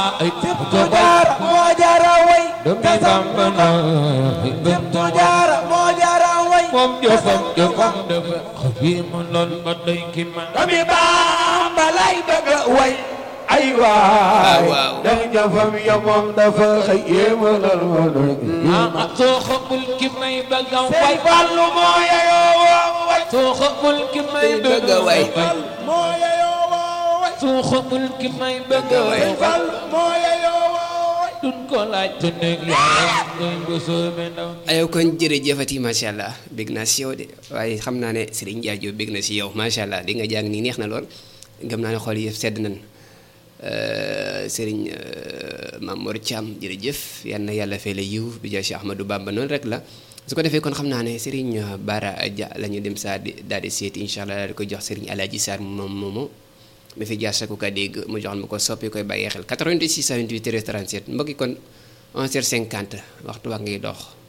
Sibtu Jaara moo jara way te Samba na Sibtu Jaara moo jara way moom jëfam jëfam dafa xabiimu lool ba doy ki ma doomi Bamba lay bëgg a way ay waay waaw. ndax jëfam ya moom dafa xëy yéema lool moo doy ah soo xamul ki may bëgg a Sëñ way Fallu moo yeyoo woo way soo xamul ki may bëgg a way moo yeyoo woo way soo xamul ki may bëgg a way Sëñ Fallu moo yeyoo woo way duñ ko laaj te nekk yaayam ngay bu soobee ndaw ayow kon jërëjëfati macha allah bég naa si yow de waaye xam naa ne Serigne Ndiaye Diop bég na si yow macha allah li nga jàng nii neex na lool gëm naa ne xool yëpp sedd nañ Serigne Mamour Thiam jërëjëf yal na yàlla fay la yiw bi jaay si Ahmadou Bamba noonu rek la su ko defee kon xam naa ne Serigne Bara Dia la ñu dem saa di daal di seeti incha allah daal di ko jox Serigne Alaaji Sarr moom moomu ma fi jaar sa ku ka dégg mu joxal ma ko soppi koy bàyyee xel 88 628 13 37 mbokki kon 11h50 waxtu waa ngay dox.